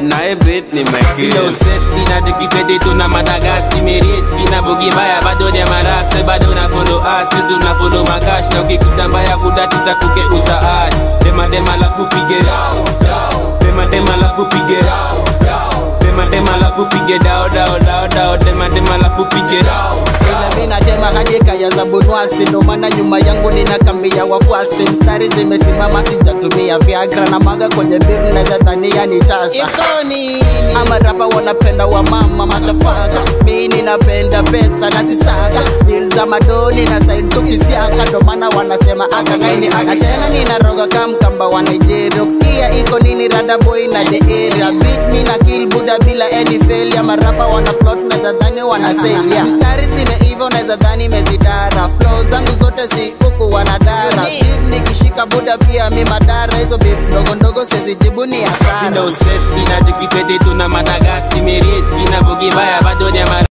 naye bet ni Michael Flow set ina dikiseti tuna madagas kimerit ina bugi mbaya bado ni maraste bado na follow us tizu na follow makash na ukikuta mbaya buda tutakugeuza ash dema dema la kupige dema dema la kupige dema dema la kupige dao dao dao dao dema dema la kupige ila mina tema hadi kaya za bonwasi ndo maana nyuma yangu nina kambi ya wafuasi mstari zimesimama sijatumia viagra na maga kwenye biru naweza dhania ni tasa ikoni ama rapa wanapenda wa mama matafaka mi ninapenda pesa na zisaka dil za madoni na said tukisiaka ndo maana wanasema akagaini aka tena ninaroga kamkamba wa nigeria ukisikia iko nini rada boy na the area beat mina kill buda bila any failure marapa wana float na dhani wanasaidia mstari zimeiva unaweza dhani mezidara flow zangu zote si huku wanadara beat nikishika buda pia mi madara hizo beef ndogo ndogo sizijibu ni hasara Flow set ina dikiseti tuna madagas kimerit ina bugi mbaya bado ni maraste